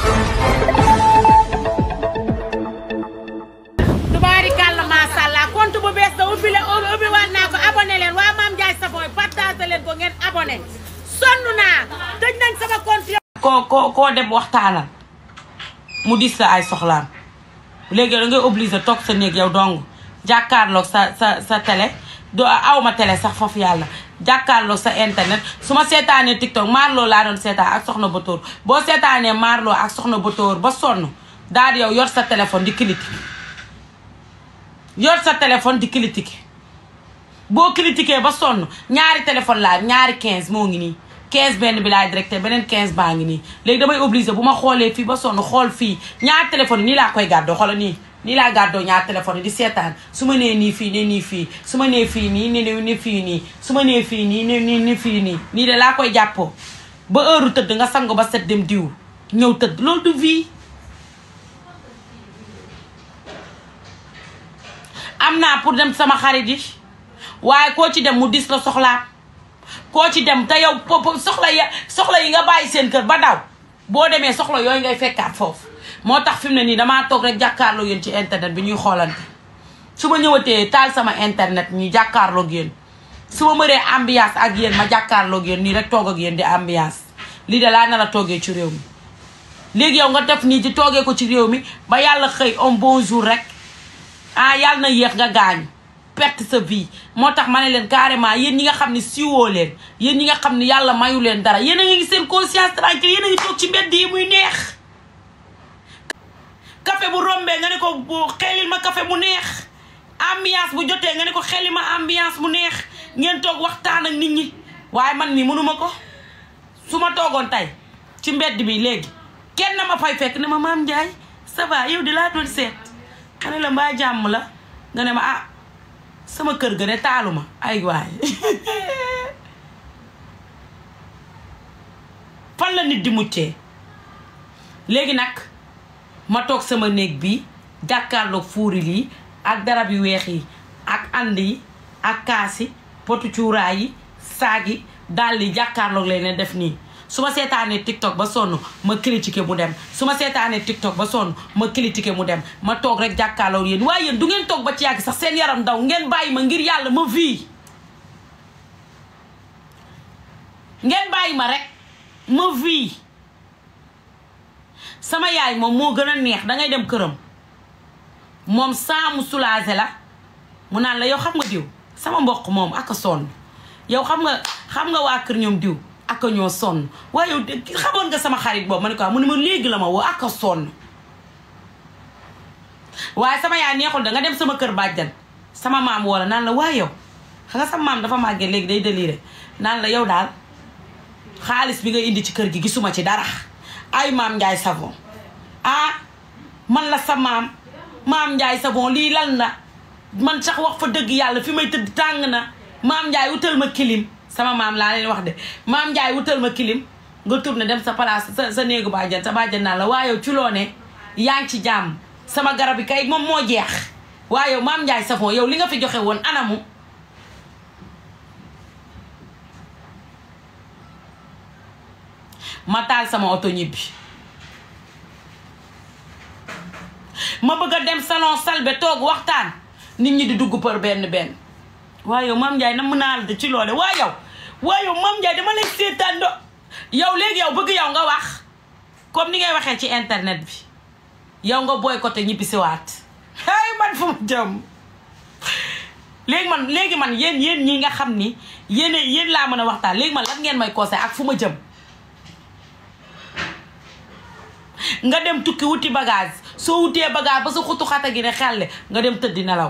tubaarikàlla macha allah compte bu bees da ubbi leen ubbi waat naa ko abonné leen waa Mame Ndiaye Savon partagé leen ko ngeen abonné sonn naa tëj nañ sama compte koo koo koo dem waxtaanal mu dis la ay soxlaam léegi da ngay obligé toog sa néeg yow dong jàkkaarloog sa sa sa télé do awma télé sax foofu yàlla jàkkaarloog sa internet su ma seetaanee TikTok Marlo laa doon seetaan ak soxna Batoor boo seetaanee Marlo ak soxna Batoor ba sonn daal di yow yor sa téléphone di critiquer yor sa téléphone di critiquer boo critiquer ba sonn ñaari téléphone laa ñaari 15 moo ngi nii 15 benn bi laay directé beneen 15 baa ngi nii léegi damay obligé bu ma xoolee fii ba sonn xool fii ñaari téléphone yi nii laa koy gàddoo xoola nii nii laa gàddoo ñaari téléphone yi di seetaan su ma nee nii fii ne nii fii su ma nee fii nii ne ni fii nii su ma nee fii nii ne ni ni fii nii nii de laa koy jàppoo ba heure tëdd nga sango ba set dem diw ñëw tëdd loolu du vie am naa pour dem sama xarit yi waaye koo ci dem mu dis la soxlaam koo ci dem te yow po soxla ya soxla yi nga bàyyi seen kër ba daw boo demee soxla yooyu ngay fekkaat foofu moo tax fi mu ne nii damaa toog rek jàkkaarloo yéen ci internet bi ñuy xoolante su ma ñëwatee taal sama internet ñu jàkkaarloog yéen su ma mëree ambiance ak yéen ma jàkkaarloog yéen nii rek toog ak yéen di ambiance lii de laa nar a toogee ci réew mi léegi yow nga def nii di toogee ko ci réew mi ba yàlla xëy un bon jour rek ah yàlla na yéex nga gaañu perte sa vie moo tax ma ne leen carrément yéen ñi nga xam ne siwoo leen yéen ñi nga xam ne yàlla mayu leen dara yéen a ngi seen conscience tranquille yéen a ngi toog ci mbedd yi muy neex café bu rombee nga ne ko bu xelil ma café bu neex ambiance bu jotee nga ne ko xelil ma ambiance bu neex ngeen toog waxtaan ak nit ñi waaye man mi mënuma ko su ma toogoon tey ci mbedd bi léegi kenn ma fay fekk ne ma maam Ndiaye ça va yow di laa doon seet ma ne la mbaa jàmm la nga ne ma ah sama kër ga de taaluma ay waay fan la nit di muccee léegi nag ma toog sama néeg bi jàkkaarloog fuuril yi ak darab yu weex yi ak ànd yi ak kaas yi potu cuuraay yi saag yi dàll yi jàkkaarloog leen ne def nii su ma seetaanee tiktok ba sonn ma critiqué mu dem su ma seetaanee tiktok ba sonn ma critiqué mu dem ma toog rek jàkkaarloog yéen waaye yéen du ngeen toog ba ci yàgg sax seen yaram daw ngeen bàyyi ma ngir yàlla ma vie ngeen bàyyi ma rek ma vie sama yaay moom moo gën a neex dangay dem këram moom saa mu soulagé la mu naan la yow xam nga diw sama mbokk moom ak a sonn yow xam nga xam nga waa kër ñoom diw ak a ñoo sonn waaye yow xamoon nga sama xarit boobu ma ne ko mu ne ma léegi la ma woo ak a sonn waaye sama yaay neexul da nga dem sama kër bàjjan sama maam wala naan la waaye yow xam nga sama maam dafa màggee léegi day déliré naan la yow daal xaalis bi nga indi ci kër gi gisuma ci dara ay maam Ndiaye Savon ah man la sa maam maam Ndiaye Savon lii lan la man sax wax fa dëgg yàlla fi may tëdd tàng na maam Ndiaye wutal ma kilim sama maam laa leen wax de maam Ndiaye wutal ma kilim nga tourné dem sa place sa sa néegu bàjjan sa bàjjan naan la waaye yow ci loo ne yaa ngi ci jàmm sama garab yi kay moom moo jeex waaye yow maam Ndiaye Savon yow li nga fi joxe woon anamu ma taal sama oto ñibbi ma bëgg a dem salon salbe toog waxtaan nit ñi di dugg për benn benn waaye yow Mame Ndiaye na mën naa la ci loole waaye yow waaye yow Mame Ndiaye dama lay seetaan do yow léegi yow bëgg yow nga wax comme ni ngay waxee ci internet bi yow nga boycotté ñibbi si waat ay man fu ma jëm léegi man léegi man yéen yéen ñi nga xam ni yéen yéen laa mën a waxtaan léegi man lan ngeen may conseil ak fu ma jëm nga dem tukki wuti bagage soo wutee bagage ba sa xutu xata gi ne xelle nga dem tëddi nelaw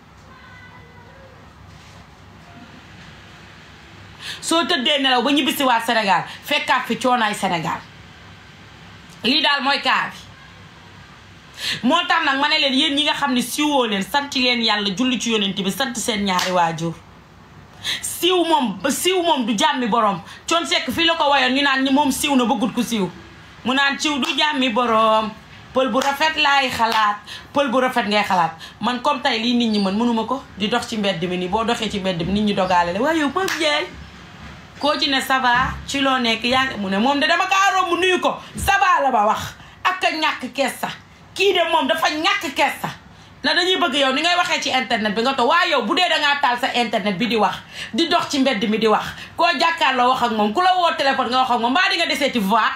soo tëddee nelaw ba ñibbisi waat Sénégal fekkaat fi coonaay Sénégal lii daal mooy kaa bi moo tax nag ma ne leen yéen ñi nga xam ne siwoo leen sant leen yàlla julli ci yonent bi sant seen ñaari waajur siw moom siw moom du jàmmi borom coon sekk fii la ko wayoon ñu naan ñi moom siw na bëggut ku siw mu naan ciw du jàmmi boroom pël bu rafet laay xalaat pël bu rafet ngay xalaat man comme tey lii nit ñi mën mënuma ko di dox ci mbedd mi nii boo doxee ci mbedd mi nit ñi dogaale la waaye yow Mame Ndiaye koo ci ne ça va ci loo nekk yaa ngi mu ne moom de dama kaa romb nuyu ko ça va la ba wax ak a ñàkk kees sax kii de moom dafa ñàkk kees sax na dañuy bëgg yow ni ngay waxee ci internet bi nga toog waaye yow bu dee dangaa taal sa internet bi di wax di dox ci mbedd mi di wax koo jàkkaarloo wax ak moom ku la woo téléphone nga wax ak moom mbaa di nga deseeti voix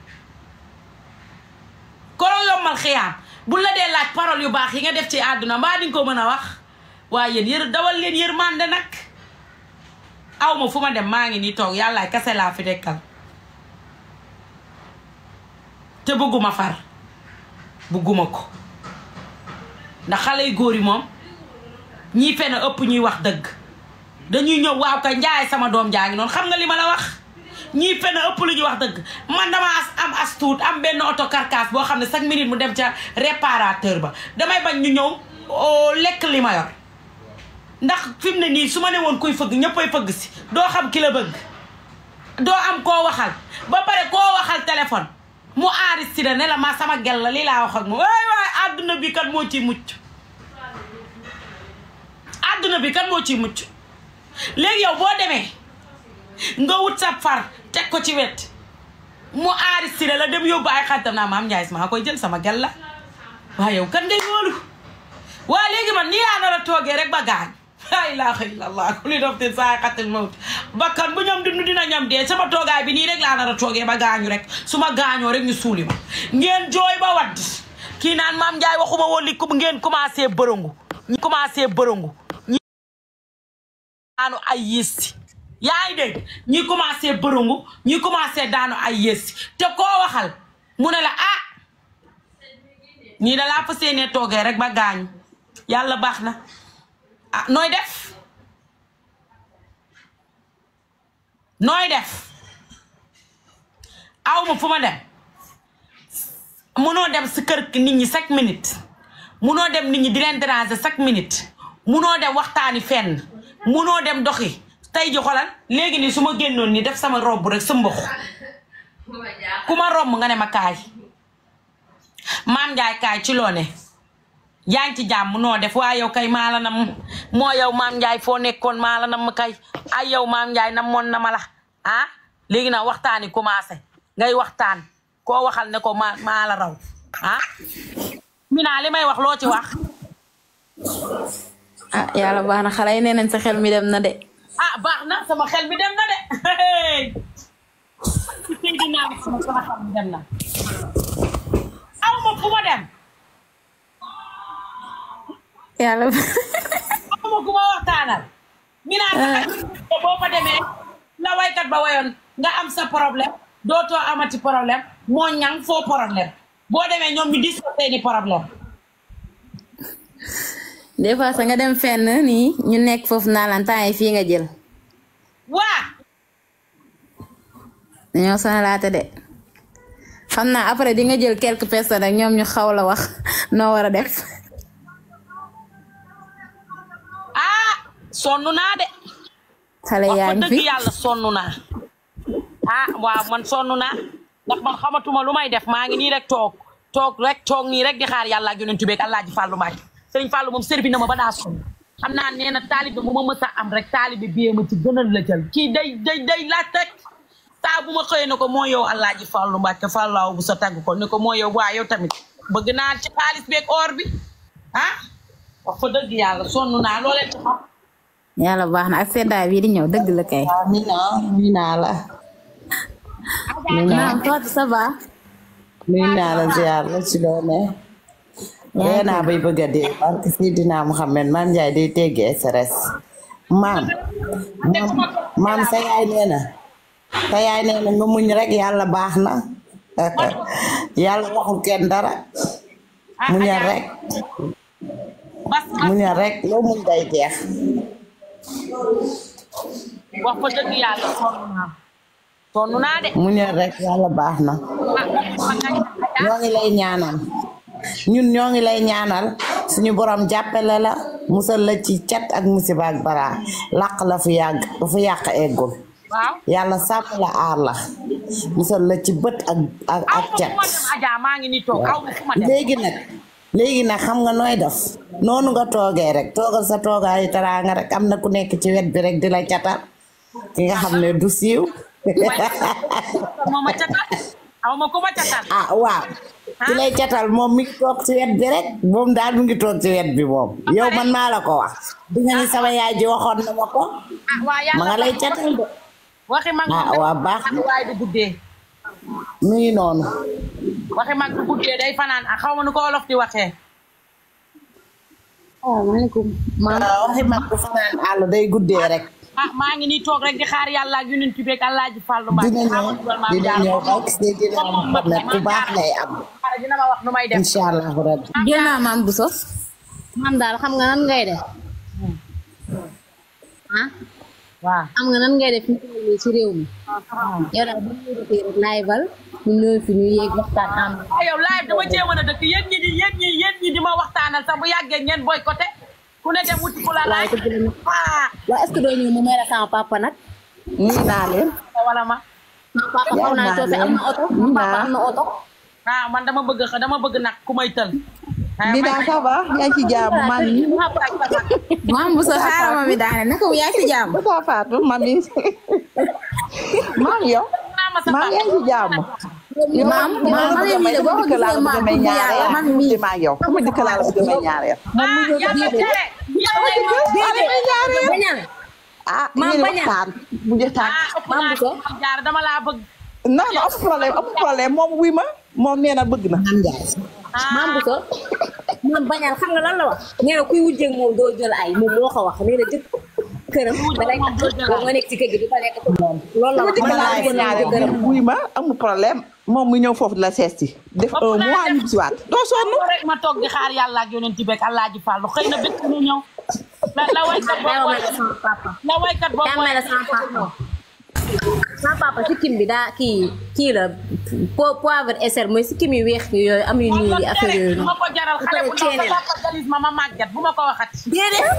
ko la yombal xiyaam bu la dee laaj parole yu baax yi nga def ci àdduna mbaa di nga ko mën a wax waaye yéen yër dawal leen yërmande nag aw ma fu ma dem maa ngi nii toog yàllaay kase laa fi dekkal te bëgguma far bëgguma ko ndax xale yu góor yi moom ñii fen a ëpp ñuy wax dëgg dañuy ñëw waaw kay njaay sama doom jaa ngi noonu xam nga li ma la wax ñii fen a ëpp lu ñuy wax dëgg man dama as am as tuut am benn auto carcasse boo xam ne chaque minute mu dem ca réparateur ba damay bañ ñu ñëw oo lekk li ma yor ndax fi mu ne nii su ma ne woon kuy fëgg ñëppay fëgg si doo xam ki la bëgg doo am koo waxal ba pare koo waxal téléphone mu enregistré ne la ma sama gel la lii laa wax ak moom waay waay àdduna bi kan moo ciy mucc àdduna bi kan moo ciy mucc léegi yow boo demee nga wut sa far teg ko ci wet mu enregistré la dem yóbbu ay xaritam naa maam Ndiaye maa koy jël sama gel la waaye yow kan ngay wóolu waa léegi man nii laa nar a toogee rek ba gaañ laa ilaaha illallah ku li dof te saa xatil mawt bakkan bu ñoom dund dina ñam dee sama toogaay bi nii rek laa nar a toogee ba gaañu rek su ma gaañoo rek ñu suuli ma ngeen jooy ba wadd kii naan maam Ndiaye waxuma woon li ku ngeen commencé bërëngu ñi commencé bërëngu ñi daanu ay yéesi yaa ngi dégg ñi commencé bërëngu ñi commencé daanu ay yéesi te koo waxal mu ne la ah nii da laa fas yéenee toogee rek ba gaañu yàlla baax na ah nooy def nooy def aw ma fu ma dem munoo dem si kër nit ñi chaque minute munoo dem nit ñi di leen déranger chaque minute munoo dem waxtaani fenn munoo dem doxi tey ji xolal léegi nii su ma génnoon ni def sama robb rek sa mbox ku ma romb nga ne ma kaay maam Njaay kaay ci loo ne yaa ngi ci jàmm noo def waa yow kay maa la nam moo yow maam Njaay foo nekkoon maa la nam kay ay yow maam Njaay nam moon na ma la ah léegi nag waxtaani commencé ngay waxtaan koo waxal ne ko maa maa la raw ah Mina li may wax loo ci wax ah yàlla baax na xale yi nee nañ sa xel mi dem na de ah baax na sama xel mi dem na de ci Seydina Muhammad sama xel mi dem na aw ma fu ma dem yàlla aw ma fu ma waxtaanal Mina te boo fa demee la waykat ba wayoon nga am sa problème dootoo amati problème moo ñang foo problème boo demee ñoom ñu dis ko seeni problème des fois sa nga dem fenn nii ñu nekk foofu naa lan temps yi fii nga jël waa dañoo sonalaate de xam naa après di nga jël quelques personnes ak ñoom ñu xaw la wax noo war a def ah sonn naa de xale wax yaa fa ngi dëgg fi yàlla sonn naa ah waaw man sonn naa ndax man xamatuma lu may def maa ngi nii rek toog toog rek toog nii rek di xaar yàlla ak yonent bi ak Alaaji Fàllu Mbàkke sëriñ Fàllu moom servi na ma ba daa sonn xam naa nee na taalibe bu ma mës a am rek taalibe biyee ma ci gënal la jël kii day day day laaj rek saa bu ma xëyee ne ko moo yow Alaaji Fàllu Mbàkke Fàllaaw bu sa tàgg ko ne ko moo yow waa yow tamit bëgg naa ci xaalis beeg or bi ah wax fa dëgg yàlla sonn naa loolee ci xam yàlla baax na ak seddaay bii di ñëw dëgg la kay Amina nuyu naa la naam Fatou ça va nuyu naa la ziar la ci loo ne ree naa bay bëgg a dee barke Seydina Muhammad maam Njaay day teggi SRS maam maam maam sa yaay nee na sa yaay nee na nga muñ rek yàlla baax na yàlla waxul kenn dara muñal rek bas muñal rek loo muñ day jeex wax fa dëgg yàlla sonn naa sonn naa de muñal rek yàlla baax na ñoo ngi lay ñaanal ñun ñoo ngi lay ñaanal suñu borom jàppale la musal la ci cat ak musiba ak bara làq la fu yàgg ba fu yàq eggul waaw yàlla sàmm la aar la musal la ci bët ak ak aw ak ma cat fu ma dem Adja maa ngi nii toog aw ma fu ma dem léegi nag léegi nag xam nga nooy def noonu nga toogee rek toogal sa toogaayu teraanga rek am na ku nekk ci wet bi rek di la catal ki nga xam ne du siiw moo ma catal aw ma ku ma catal ah waaw ki lay catal moom mi ngi toog ci wet bi rek moom daal mu ngi toog ci wet bi moom yow man maa la ko wax di nga ni sama yaay ji waxoon na ma ko ah waa ma yàlla nga lay catal de waxi mag ah waa baax na waaye du guddee mu ngi noonu waxi mag du guddee day fanaan ak xaw ma nu ko olof di waxee salaamaaleykum. maam waaw waxi mag bu fanaan àll day guddee rek ah maa ngi nii toog rek di xaar yàlla ak yonent bi ak Alaaji Fàllu Mbàkke dina ñëw dina ñëw ak Seydina Muhammad ku baax lay am xaaral dina ma wax nu may def incha allahu rabbi jël naa maam bu sos. maam daal xam nga nan ngay def. ah waaw xam nga nan ngay def fi mu toll nii ci réew mi. yow daal bu ñu defee rek live-al ñu ñëw fi ñu yéeg waxtaan am. ah yow live dama cee mën a dëkk yéen ñi di yéen ñi yéen ñi di ma waxtaanal sax bu yàggee ngeen boycotté ku ne dem wuti ku la waaye laaj dëgg la nag. ah waaw est-ce que doo ñëw mu may la sama papa nag. nuyu naa leen wala ma sama papa xaw naa coofe am na oto. sama papa am na oto. ah man dama bëgg dama bëgg nag ku may tël ah, Dina may- ça va yaa ngi ci jàmm man mi maam bu sos xaaral ma mi daane naka yaa ngi ci jàmm. Moussa Fatou man mi maam yow naa ma sa maam papa. yaa ngi ci jàmm yow maam maam man mii de boo ko gisee maam may bu ñaareel yàlla man mii. maa yow fu ma dëkk laa la bëgg may ñaareel ah yàlla tere yàlla lay wax. bañal ah Maam yéen bañal. waxtaan bu jotaan ah ëpp Maam naa Bousso. am jaar dama laa bëgg non non amul problème amul problème moom wuy ma moom nee na bëgg na am njaay maam bu so maam bañal xam nga lan la wax nee na kuy wujjeeg moom doo jël ay moom moo ko wax nee na jëkk këram da lay tax nga nekk ci kër gi di fa lekk ko moom loolu la wax dëkk man laa laa lay bëggoon naa ñaareel jëkkëram wuy ma amul problème moom mu ñëw foofu di la sees si def un mois ñu si waat doo sonn loolu rek ma toog di xaar yàlla ak yonent bi ak Alaaji Fàllu xëy na bés ñu ñëw la la waykat daa boobu may la sama papa la waykat boobu daa may la sama papa sama papa sikkim bi daa kii kii la po poivre SR mooy sikkim yu weex yi yooyu am yu ñuul yi affaire yooyu bu ma ko jaral xale bu ndaw sa papa galis ma ma màgget bu ma ko waxat déedéet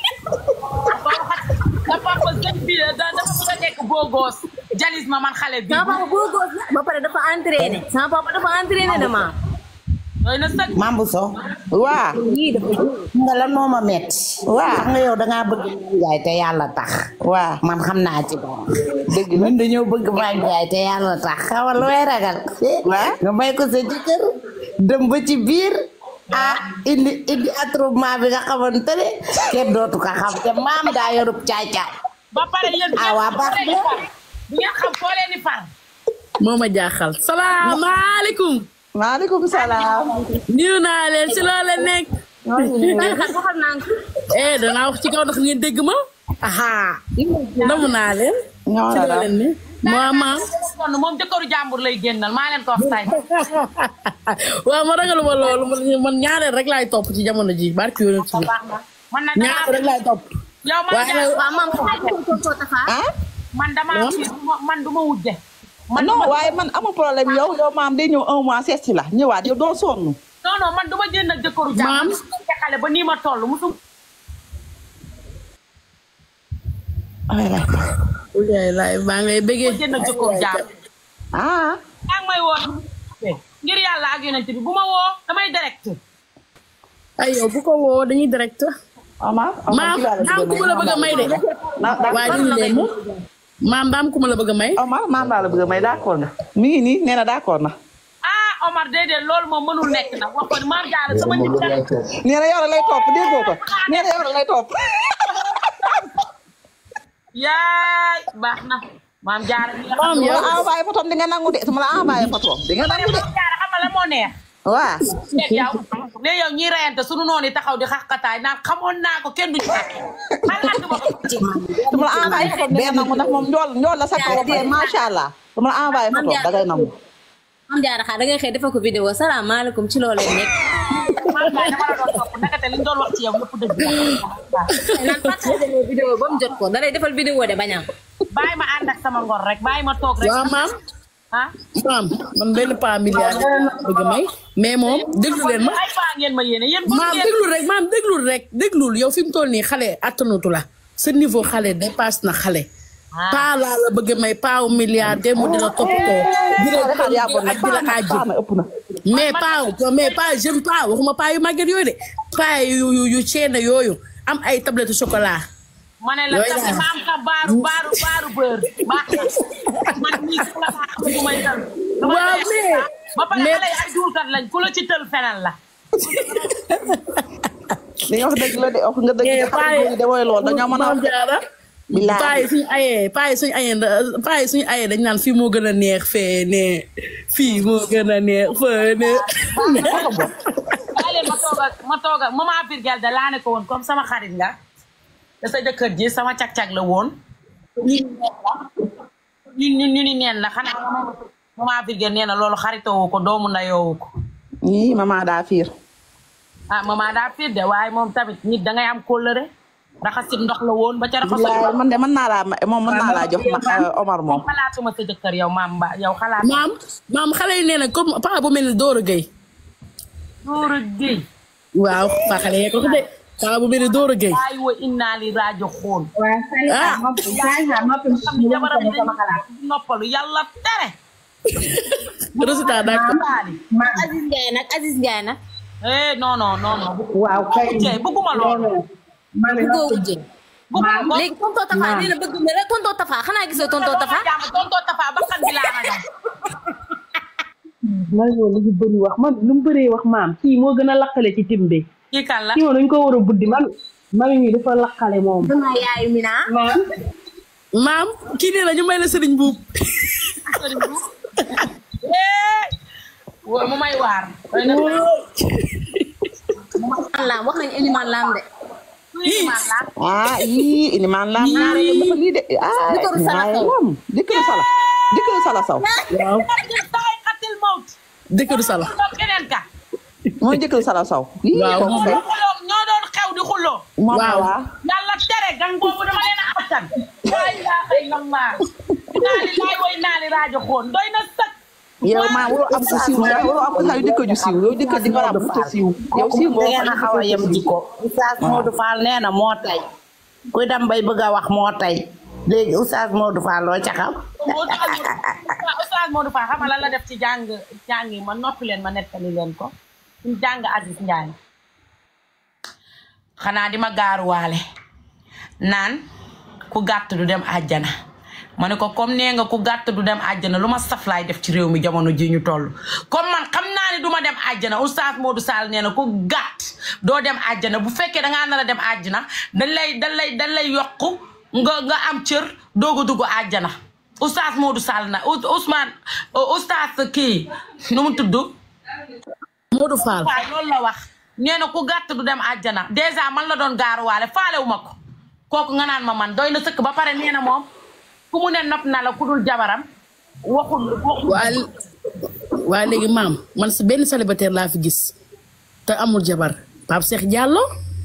ko waxat sa papa sëñ bi da dafa bëgg a nekk beau gosse jalis ma man xale bi sama papa boo góos la ba pare dafa entraîné sama papa dafa entraîné de maam doy na sëg Mame Bousso waa yii dafa xam nga lan moo ma metti Waaw. xam nga yow dangaa bëgg Mame Ndiaye te yàlla tax waa man xam naa ci dara dëgg la ñun dañoo bëgg Mame Ndiaye te yàlla tax xamal lu may ragal Waaw. nga may ko sa jëkkër dem ba ci biir ah indi indi attroupement bi nga xamante ne kenn dootu ko xam te maam daa yorub caay-caay ba pare yéen Ah, waa baax na. bu ngeen xam foo leen di far moo ma jaaxal salaamaaleykum maaleykum salaam nuyu naa leen si loo leen nekk xam waxal naa ko eh danaa wax ci kaw ndax ngeen dégg ma aha namu naa leen ñoo si la loo leen ne moo maam kon moom jëkkëru jàmbur lay génnal maa leen ko wax tay waaw ma ragaluma loolu man- man ñaareel rek laay topp ci jamono ji barki yoonu ci baax na man nag ñaareel rek laay topp yow man waaye nag waaw maam ko ko ko tafa ah man dama man du ma wujje man non waaye man amul problème yow yow maam day ñëw un mois sees si la ñëwaat yow doo sonn non non man du ma génn ak jëkkëru Maam. jàmbur te xale ba nii ma toll musu ay lay yaay laay maa ngi lay bëggee génn ak jëkkëru jàmbur ah yaa ngi may woo ngir yàlla ak yonent bi bu ma woo damay direct ay yow bu ko woo dañuy direct Omar maam daam ku ma la bëgg a may de waaye dañu leen ma maam daam ku ma la bëgg a may Omar maam laa la bëgg a may d'accord nga mi ngi nii nee na d'accord na ah Omar déedéet loolu moom mënul nekk nag wax ko ni maam jaara sama nit la nee na yow la lay topp déggoo ko nee na yow la lay topp yaay baax na maam jaara mi nga xam maam su ma yow la envoyé photom di nga nangu de su ma la envoyé photom di nga nangu de maam jaara xam nga la moo neex waa seet yow ne yow ñiy reyante sunu noonu yi taxaw di xaxkataay naan xamoon naa ko kenn duñu xalaat ma ko ci su ma la envoyé photom di nga nangu ndax moom njool njool la sa kaw te macha allah su ma la envoyé photom da ngay nangu maam jaara xaar da ngay xëy defal ko vidéo salaamaaleykum ci loo leen nekk maam jaara dama la doon topp nakate li ñu doon wax ci yow lépp dëgg la naan partagé mo vidéo ba mu jot ko da lay defal vidéo de bañam bàyyi ma ànd ak sama ngor rek bàyyi ma toog rek waaw maam ah maam man benn pas milliard bëgg a may mais moom déglu leen ma ay paa ngeen ma yéene yéen maam déglul rek maam déglul rek déglul yow fi mu toll nii xale attanatu la sa niveau xale dépasse na xale paa laa la bëgg a may paawu milliard dem mu dina toppatoo di la xaar yaa bon nag ak di la kaa jël na ëpp na mais pas mais pas jeune pas waxuma pas yu màgget yooyu de pas yu yu yu ceene yooyu am ay tablette chocolat ma ne la Yooyu sax laa. ma am sa baaru baaru baaru bër baax na man mii su la maa xam bu may dal waaw mais ba pare mais- xale yi ay duulkat lañ ku la ci tël fenal la li nga wax dëgg la de wax nga dëgg de xale góor yi de mooy loolu dañoo mën a Maam Jaara Bilaay. paa yi suñu ayee paa yi suñu ayee da- paa yi suñu ayee dañ naan fii moo gën a neex fee ne fii moo gën a neex fee ne bàyyi leen ma toog ak ma toog ak maman Birgel de laa ne ko woon comme sama xarit nga te sa jëkkër ji sama cag-cag la woon ñu ñu ñu ni neen la xanaa maman Birgel nee na loolu xaritoowu ko doomu ndayoowu ko ñii maman daa fiir ah maman daa fiir de waaye moom tamit nit dangay am kóllëre raxasit ndox la woon ba ca raxasit bilaay man de mën naa laa ma- moom mën naa laa jox ma Omar moom xalaatuma sa jëkkër yow maam ba yow xalaat maam maam xale yi nee na comme paa bu mel ni Dóora Gueye Dóora Géy waaw paa xale yee ko ko de paa bu mel ni Dóora Gueye ay wa inna li rajo xoon waaw Salika Ah. noppi Salika noppi xam ñu ne wax jabaram ko sama xalaat dañ noppalu yàlla tere résultat daa ko baali ma Aziz Ndiaye nag Aziz Ndiaye nag eh non non non non waaw kay Jey bëgguma loolu ma ne bëggoo noppi wujje bëgguma ko léegi tonton Tafa nee na bëgg na rek tonton Tafa xanaa gisoo tonton Tafa jàmm tonton Tafa ba xam bi laa ragal Mario lu ñu bëri wax man lu mu bëree wax maam kii moo gën a lakkale ci tim bi kii kan la kii moom dañ ko war a buddi man mami mi dafa lakkale moom dama yaayu Mina maam maam kii nee na ñu may la sëriñ buub eh wo- mu may waar doy na man laam wax nañu Elimane Lam de tuuti man la ah yii ilimaan laa ñaare dafa lii de ah Jëkkëru Sala ñaare Sow. moom jëkkëru sala jëkkëru sala saw waaw taay xatil mawt dëkkëru sala toog keneen ka mooy jëkkëru sala saw yii Waaw, kooku moom kay xuloo ñoo doon xew di xuloo moom Waaw. waa yàlla tere gang boobu dama leen a attan laa ilaaha illallah naali laay woy naali rajo xoon doy na sëkk yow maa waroo am ko siiw nga waroo am ko xaw jëkkër ju siiw yow jëkkër ji nga am ko siiw yow siiw nga ngeen a xaw a yem jikko Oustaz Modou Fall nee na moo tay kuy dem bay bëgg a wax moo tay léegi Oustaz Modou Fall loo ca xam Oustaz Modou Fall xam nga lan la def ci jàng jàng yi ma noppi leen ma nettali leen ko ci jàng Aziz Ndiaye xanaa di ma gaaruwaale naan ku gàtt du dem àjjana ma ne ko comme nee nga ku gàtt du dem àjjana lu ma saf laay def ci réew mi jamono ji ñu toll comme man xam naa ni du ma dem àjjana Oustaz Modou Sall nee na ku gàtt doo dem àjjana bu fekkee dangaa nar a dem àjjana dañ lay dañ lay dañ lay yokku nga nga am cër doog a dugg àjjana Oustaz Modou Sall na Ous- Ousmane Oustaz kii nu mu tudd Modou Fall waaye loolu la wax nee na ku gàtt du dem àjjana dèjà man la doon gaaruwaale faalewu ma ko kooku nga naan ma man doy na sëkk ba pare nee na moom ku mu ne nopp na la ku dul jabaram waxul waxul waa waa léegi maam man si benn célibataire laa fi gis te amul jabar Pape Cheikh Diallo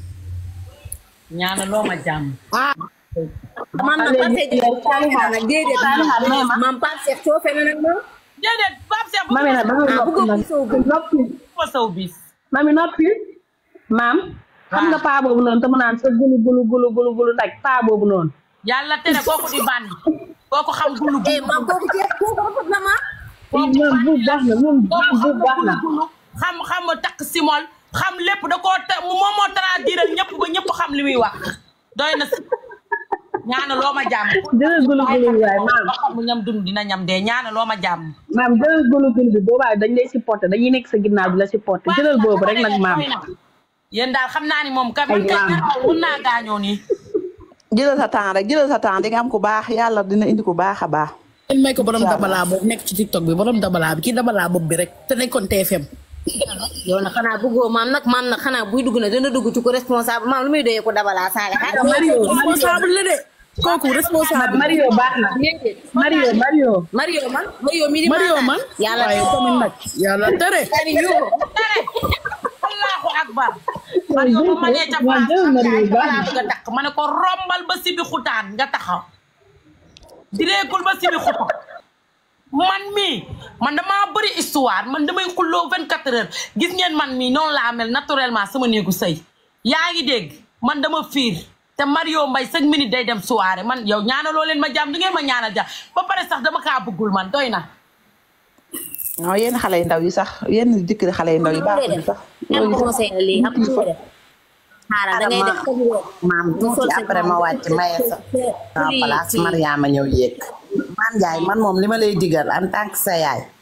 ñaana loo ma jàmm man nag Pape Cheikh Diallo Saliha nag déedéet maam Pape Cheikh coofe na nag moom déedéet Pape Cheikh mami nag dama ah noppi bëggoo nag ko sow bi noppi ko saw bis mami noppi maam xam nga paa boobu noonu te mu naan sa gulu gulu gulu gulu gulu daj paa boobu noonu yàlla tere kooku di bandi kooku xam gulu eh maam kooku jeex kooku rafet na ma moom bu baax na moom kooku bu xam baax na gulu xam xam takk simol xam lépp da koo te moom moo traduire ñëpp ba ñëpp xam li muy wax doy na si ñaana loo ma jàmm jëlal gulu gulu bi waaye maam ba xam mu ñam dund dina ñam dee ñaana loo ma jàmm maam jëlal gulu gulu bi boobaa dañ lay supporté dañuy nekk sa ginnaaw di la supporté jëlal boobu rek nag maam yéen daal xam naa ni moom ka man kay maam. naraw mun naa gaañoo nii jëlal sa temps rek jëlal sa temps di nga am ku baax yàlla dina indi ku baax a baax leen may ko borom dabalaa boobu nekk ci tiktok bi borom dabalaa bi kii dabalaa boobu bi rek te nekkoon TFM yow nag xanaa bëggoo maam nag maam nag xanaa buy dugg na dana dugg ci ko responsable maam lu muy doyee ko dabalaa saale Mario responsable la de kooku responsable Mario baax na Mario Mario Mario man Mario mi di Mario man yàlla waaye tamit nag yàlla tere tari yuuxu tere allahu akbar man yow ba ma nee ca waaw place jëlal Mario baax balaa na bëgg a takk ma ne ko rombal ba sibi xutaan nga taxaw direekul ba sibi xutaan man mii man damaa bëri histoire man damay xulloo 24 heures gis ngeen man mii noonu laa mel naturellement sama néegu sëy yaa ngi dégg man dama fiir te Mario Mbaye chaque minute day dem soirée man yow ñaanaloo leen ma jàmm du ngeen ma ñaanal jàmm ba pare sax dama kaa bëggul man doy na non yenn xale yu ndaw yi sax yenn jëkkër xale yu ndaw yi baaxuñu sax am conseil la lii xam nga lu def xaaral da ngay def comme yow maam tuuti après ma wàcc maye sa sa place Mariama ñëw yéeg maam Ndiaye man moom li ma lay digal en tant que sa yaay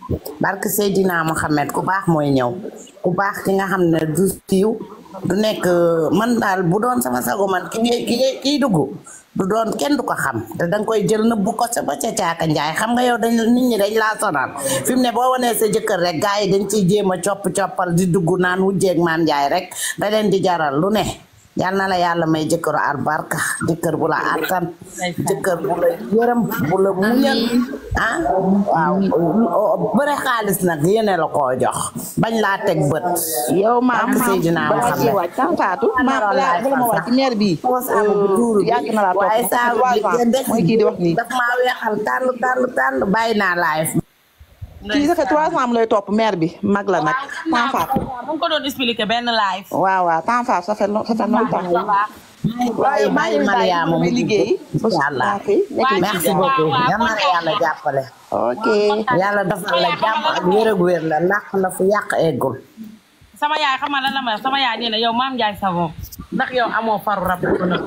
barke Seydina Mohamed ku baax mooy ñëw ku baax ki nga xam ne du siiw du nekk man daal bu doon sama sago man ki ngay ki ngay kiy dugg du doon kenn du ko xam te danga koy jël nëbbu ko sa ba ca caaka njaay xam nga yow dañ nit ñi dañ laa sonal fi mu ne boo wanee sa jëkkër rek gars yi dañ ciy jéem a copp coppal di dugg naan wujjeeg maam njaay rek da leen di jaral lu ne yal na la yàlla may jëkkëru albarka jëkkër bu la attan jëkkër bu la yërëm bu la muñal ah waaw bëre xaalis nag yéene la koo jox bañ laa teg bët yow maam Barke Seydina balaa Muhammad. ciy wàcc tan faatu maam balaa bala ma wàcc ci meer bi saabu bu tuuru bi yàgg na laa topp waaye saabu bi trois ans des mooy kii di wax nii daf maa weexal tàll tàll tàll bàyyi naa live kii ça fait trois ans mu lay topp meer bi mag la nag tan faatu mu ngi ko doon expliqué benn live. waaw waaw tan faatu ça fait ça fait longtemps waaye bàyyi Mariama mu may liggéey incha allah Waaye merci waaw, beaucoup waaw, yal na la yàlla jàppale ok yàlla defal la jàmm ak wér ak wér la làq la fu yàq eggul sama yaay xam nga lan la ma wax sama yaay nee na yow maam Ndiaye Savon ndax yow amoo faru rab bu ko nëb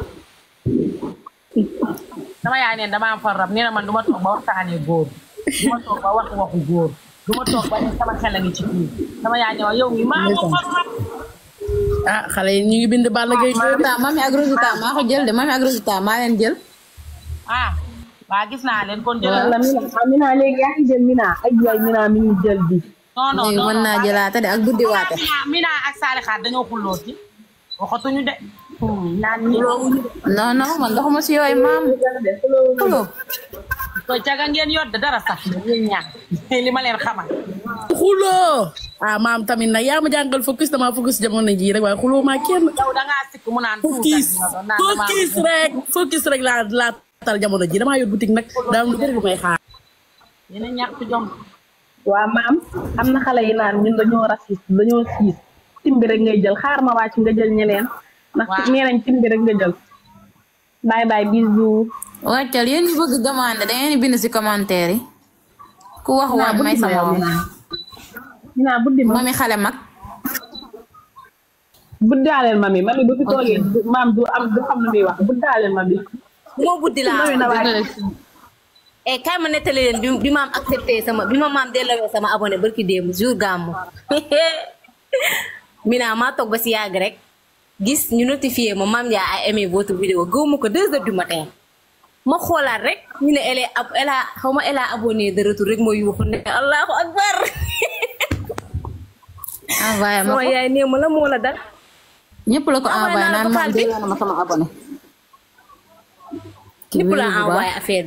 sama yaay nee na dama am faru rab nee na man du ma toog ba waxtaanee góor du ma toog ba wax waxu góor du ma toog ba ne sama xel a ngi ci kii sama yaay ne ma yow mi maa amoo faru rab ah xale yi ñu ngi bind Balla Gaye Rosita mami ak Rosita maa ko jël de mami ak Rosita maa leen jël. ah waa gis naa leen kon jëlal wala mina ah mina léegi yaa ngi jël mina ay waay mina mi ngi jël bi non non léegi non mën naa jëlaate de ak buddi waate. Mina Mina ak Sali Xaar dañoo xulloo ci waxatuñu de naan ñi non non man doxuma si yooyu maam. Xulo. ko caga ngeen yor de dara sax yéen ñaar li ma leen xamal xuloo ah maam tamit nag yaa ma jàngal focus dama focus jamono jii rek waaye xuloo maa kenn. yow da ngaa sikk mu naan focus tuutal naan damaa focus rek focus rek laa laa tal jamono ji damaa yor boutique nag daa am lu bëri lu may xaar. yéen a ñàkk jom waa maam am na xale yi naan ñun dañoo raciste dañoo siis tim bi rek ngay jël xaar ma wàcc nga jël ñeneen ndax Waaw. nee nañ tim bi rek nga jël bye bye bisous wàccal yéen ñu bëgg demande da ngeen di bind si commentaire yi. ku wax waat may sa moom. mina buddi ma mami xale mag. buddaaleel ma mi mami bu fi toogee du- maam du am du xam lu muy wax buddaaleel ma mi bu ma buddi laa Mami na waay. eh kaay ma nettali leen bi bi maam accepté sama bi ma maam delloo sama abonné barki démb jour gàmmu Mina maa toog ba si yàgg rek gis ñu notifié ma maam yaa a aimé votre vidéo gëwuma ko deux heures du matin ma xoolaat rek ñu ne elle est ab elle a xaw ma elle a abonné de retour rek ma yuuxu ne allahu akbar envoyé ma sama ko yaay nee ma la moo la dal ñëpp la ko Envoyé envoyé naa la naan maam vocal bi. delloo na ma sama abonné ñëpp la wéru bu baax. envoyé affaire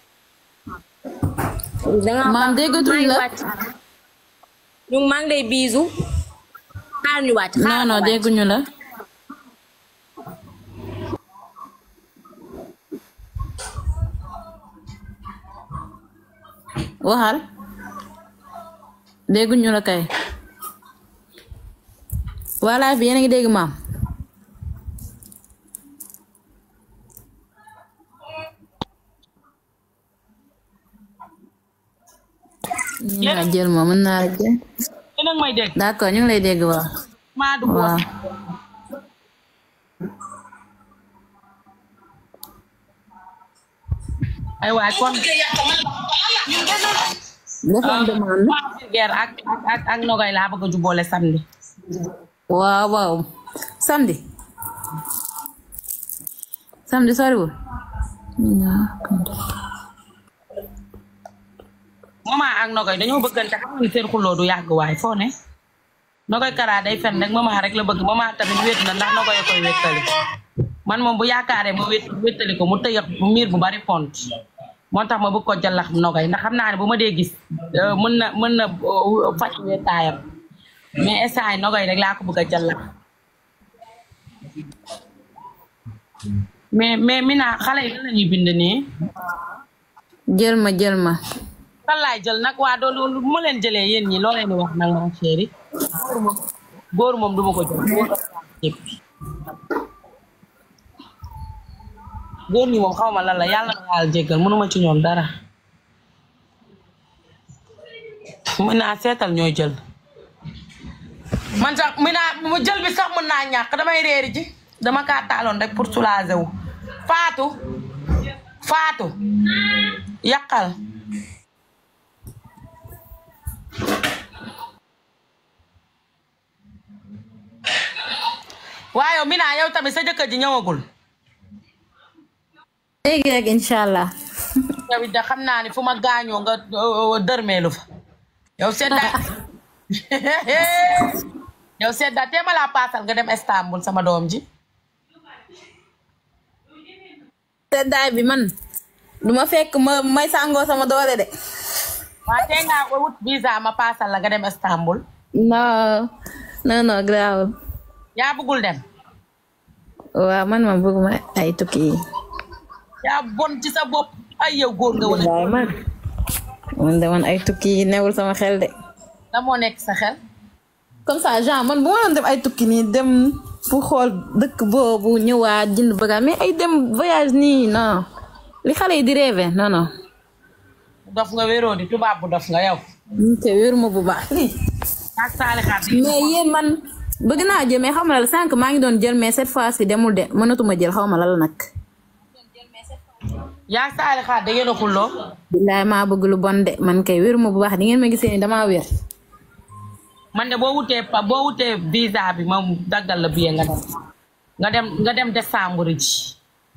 bi danga maam déggatuñ la ñu maa ngi lay biisu xaar ñu wàcc xaar non non ma wàcc. dégguñu la waxal dégguñu la kay voilà bi yéen a ngi dégg maam mën naa jël ma mën naa la jël yéen a ngi may dégg d'accord ñu ngi lay dégg waaw maa dugg waaw wax ay waay kon defoon demande waa Vulgaire ak ak ak ak Nogay laa bëgg a jubboole samedi waaw waaw samedi samedi soriwul mama ak Nogay dañoo bëggante xam nga ni seen xulloo du yàgg waay foo ne Nogay Kara day fen rek mama rek la bëgg mama tamit wét na ndax Nogay a koy wéttali man moom bu yaakaaree ma wét wéttali ko mu tëyëx miir bu bari pont moo tax ma bëgg ko jàllax Nogay ndax xam naa ne bu ma dee gis euh, mën na mën na euh, faj wéetaayam mais instant yi Nogay rek laa ko bëgg a jàllax mais mais Mina xale yi lan la ñuy bind nii jël ma jël ma kan laay jël nag waa doo loolu bu ma leen jëlee yéen ñi loo leen di wax nag ma chéri góor moom góor moom du ma ko jël góor yëpp góor ñi moom xaw ma lan la yàlla na yàlla jéggal mënuma ci ñoom dara mën naa seetal ñooy jël man sax mën naa mu jël bi sax mën naa ñàkk damay réeri ji dama kaa taaloon rek pour soulager wu faatu faatu yàqal waaye yow Mina yow tamit sa jëkkër ji ñëwagul léegi rek incha allah. yow it da xam naa ni fu ma gaañoo nga euh, dërmeelu fa yow seddaay yow seddaay te ma laa paasal nga dem Istanbul sama doom ji seddaay bi man du ma fekk ma may sàngoo sama doole de. waa tee ngaa wut visa ma paasal la nga dem Istanbul non non non grawul yaa bëggul dem waaw man ma bëgguma ay tukki yi. yaa bon ci sa bopp ay yow góor nga wala waaye man man de man ay tukki yi newul sama xel de. la moo nekk sa xel comme ça genre man bu ma doon dem ay tukki nii dem fu xool dëkk boobu ñëwaat jënd bagage mais ay dem voyage nii non li xale yi di rêvé non non. dof nga wéroo di tubaab bu dof nga yow ñu te wéruma bu baax. ak saali xaat mais yéen man bëgg naa jël mais xaw ma la sànq maa ngi doon jël mais cette fois ci demul de mënatuma jël xaw ma la la nag. yaa saali xaat da ngeen a xulloo billaay maa bëgg lu bon de man kay wéruma bu baax di ngeen ma gisee ni damaa wér. man de boo wutee pa boo wutee visa bi ma daggal la billet nga dem nga dem nga dem décembre ji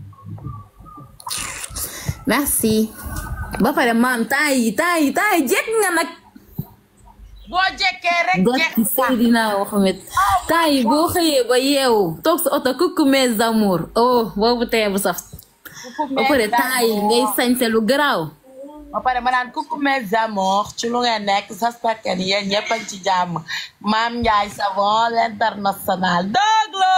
merci. ba pare maam temps yi temps yi temps yi jekk nga nag. boo jekkee rek jekk Barki Seydina Mohamed temps yi boo xëyee ba yeewu toog sa oto coucou mes amours oh boobu tee bu saf. ba pare temps yi ngay sañse lu garaaw. ba pare ma naan coucou mes amours ci lu ngeen nekk j'espère que ni yéen ñëpp a ngi ci jàmm Maam Ndiaye Savon l'international dëgg la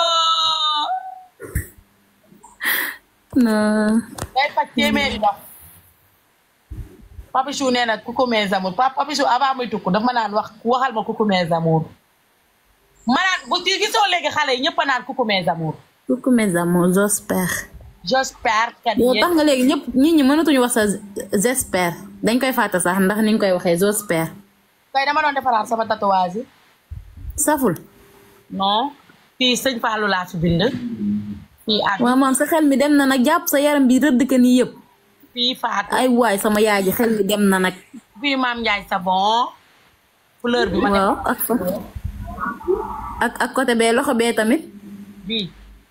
non. day faj téeméeri dox Papichou nee na coucou mes amours pa Papichou avant muy tukku daf ma naan wax waxal ma coucou mes amours ma naan bu ci gisoo léegi xale yi ñëpp a naan coucou mes amours coucou mes amours j'espère. j'espère que yow yéen tax nga léegi ñëpp nit ñi mënatuñu wax sa j'espère dañ koy fàtte sax ndax ni ñu koy waxee j'espère. tey dama doon defaraat sama tatouage yi saful. non fii sëñ Fallou laa fi bind fii ak waaw moom sa xel mi dem na nag jàpp sa yaram bi rëdd ka nii yëpp. fii Fatou ay waay sama yaay ji xel mi dem na nag. fii Maam Ndiaye Savon fleur bi ma def waaw ak fa ak ak côté bee loxo bee tamit. bii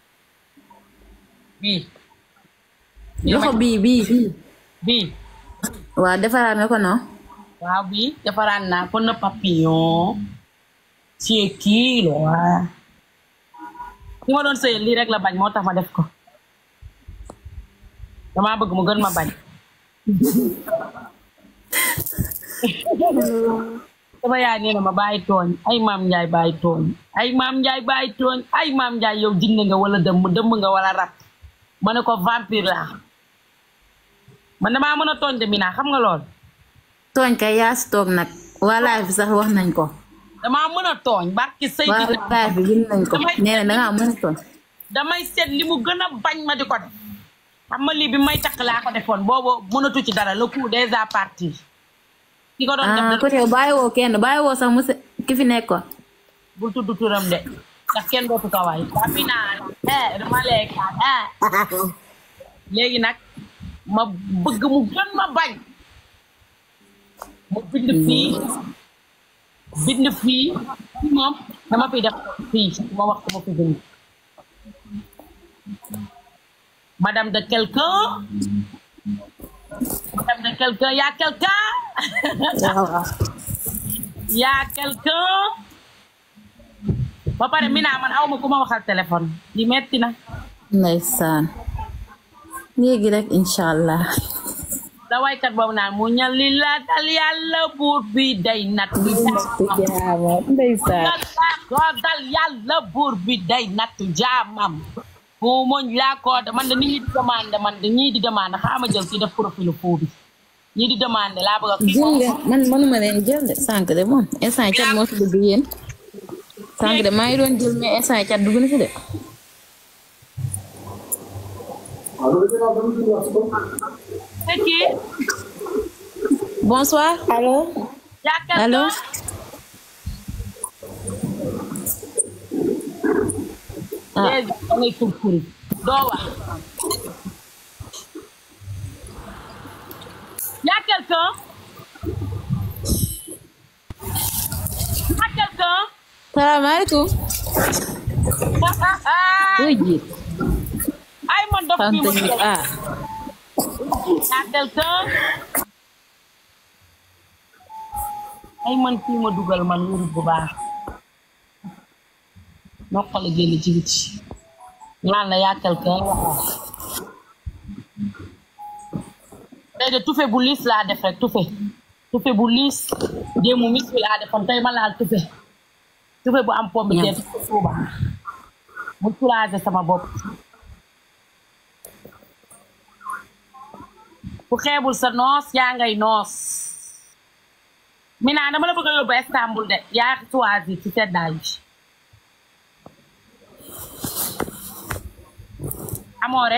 bii loxo bii bii bii. bii waaw defaraat nga ko non. waaw bii defaraan naa ko na papillon ci kii la waa ki ma doon sëyal lii rek la bañ moo tax ma def ko damaa bëgg mu gën ma bañ sama yaay nee na ma bàyyi tooñ ay maam njaay bàyyi tooñ ay maam njaay bàyyi tooñ ay maam njaay yow jinne nga wala dëmm dëmm nga wala rab ma ne ko vampire laa man damaa mën a tooñ de Mina xam nga lool tooñ kay yaa si toog nag waa live bi sax wax nañ ko. damaa mën a tooñ barki sëy waa live bi bind nañ ko nee na dangaa mën a tooñ. damay seet li mu gën a bañ ma di ko def xam nga lii bi may takk laa ko defoon boobu mënatu ci dara le coup déjà parti ki ko doon def ah da côté yow bàyyiwoo kenn bàyyiwoo sax monsieur ki fi nekkoon. bul tudd turam de ndax kenn dootu ko waay waa mi naa eh dama lekk eh léegi nag ma bëgg mu gën ma bañ mu bind fii bind fii fii moom dama fi def fii ma wax ko ma fi bind madame de quelqu'un madame de quelqu'un y a quelqu'un y a quelqu'un ba pare Mina man aw ma ku ma waxal téléphone li metti na ndeysaan léegi rek incha allah. la waykat boobu naan mu ñal li la dal yàlla buur bi day nat bi ndeysaan. ko dal yàlla buur bi day nattu jaamam mu muñ laa ko man de nit ñi di demandé man de ñii di demandé xaama jël kii def profil fou bi ñii di demandé laa bëgg a kii jël nga man manuma leen jël de sànq de moom instant cat moo fi dugg yéen sànq de maa ngi doon jël mais instant cat dugg na fi de. c'est qui bonsoir. allo. yaa quelqu'un allo. ah léegi da ngay kurkuri doo wax yaa quelqu'un yaa quelqu'un salaamaaleykum. Kuy jiit. ay man dof bi Tante mu ni ah. à quelqu'un ay man kii ma dugal man wurut bu baax noqale génn ci biti naan la yaa quelqu'un tey de tufe bu liis laa def rek tufe tufe bu liis déemu mis bi laa defoon tey ma laal tufe tufe bu am pomme de terre tufe tuuba mu soulager sama bopp ku xeebul sa noos yaa ngay noos Mina dama la bëgg a yóbbu Istanbul de yaa choisir ci seddaay bi amoore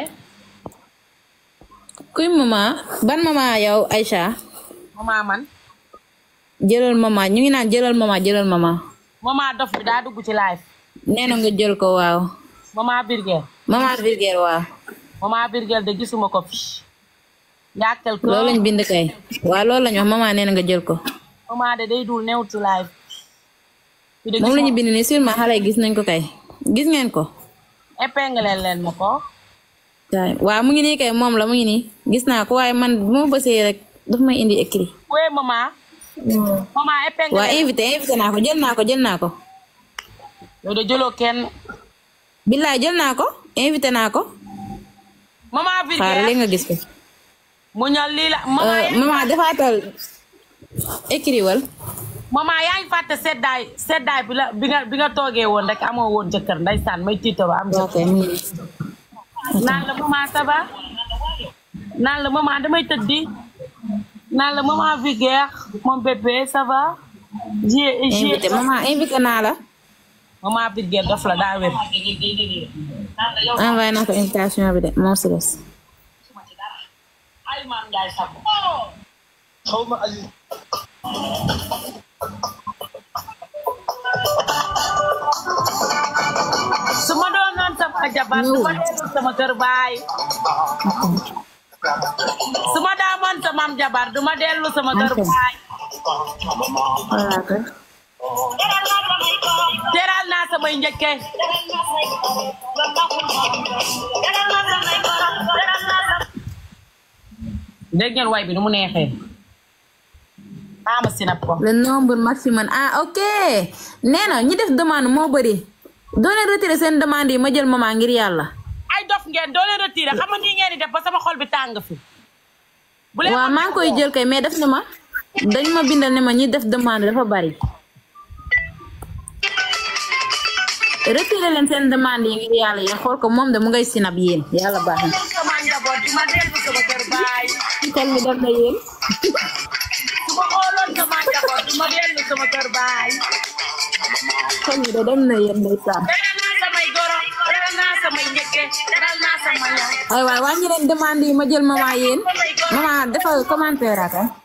Kuy mama ban mama yow Aïcha. mama man jëlal mama ñu ngi naan jëlal mama jëlal mama. mama dof bi daa dugg ci live nee na nga jël ko waaw. mama Birgel mama Virgile waaw. mama Birgel de gisuma ko fi yaa quelque loolu lañ bind kay. waaw loolu lañ wax mama nee na nga jël ko. mama de day dul newut ci live bi de moom la ñu gisuma bind ni sûrement xale yi gis nañ ko kay. gis ngeen ko. épingle leen ma ko waay waaw mu ngi nii kay moom la mu ngi nii gis naa ko waaye man bu ma bësee rek daf may indi écrit. oui mama mama épingle waa invité invité naa ko jël naa ko jël naa ko. yow de jëloo kenn billaay jël naa ko invité naa ko. mama xaaral Birgel léegi nga gis ko. mu ñal lii la mama Euh, maman defaatal écrit wal. mama yaa ngi fàtte seddaay seddaay bi la bi nga bi nga toogee woon rek amoo woon jëkkër ndeysaan may tiitaro am ok jëkkër mu ngi nii. naan la maman ça va naan la maman damay tëddi naan la maman Viguer mon bébé ça va j'ai j'ai invité maman invité naa la. maman Viguer dof la daa wér envoyé naa ko invitation bi de moo si des. ay maam Ndiaye Sakho su ma doonoon sama jabar su ma dellu sama kër baay su ma daamoon sama am jabar du ma dellu sama kër baay voilà kay. teral naa samay njëkke dégg ngeen way bi nu mu neexee xaama sinap ko le nombre maximum ah ok nee na ñi def demande moo bëri doo leen retiré seen demande yi ma jël maman ngir yàlla. ay dof ngeen doo leen retiré xam nga nii ngeen di def ba sama xol bi tàng fi bu leen waaw maa ngi koy jël kay mais def ne ma dañ ma bindal ne ma ñi def demande dafa bari. retiré leen seen demande yi ngir yàlla yéen xool ko moom de mu ngay sinab yéen yàlla baax na. sama njaboot du ma dellu sama kër baay xel mi def na yéen. su ma xooloon sama njaboot du ma dellu sama kër baay xel mi de dem na yéen ndeysaan. teral naa samay goro teral naa samay njëkke teral naa sama yaay ay waay wàññi leen demande yi ma jël maman yéen maman defal commentaire ak ah.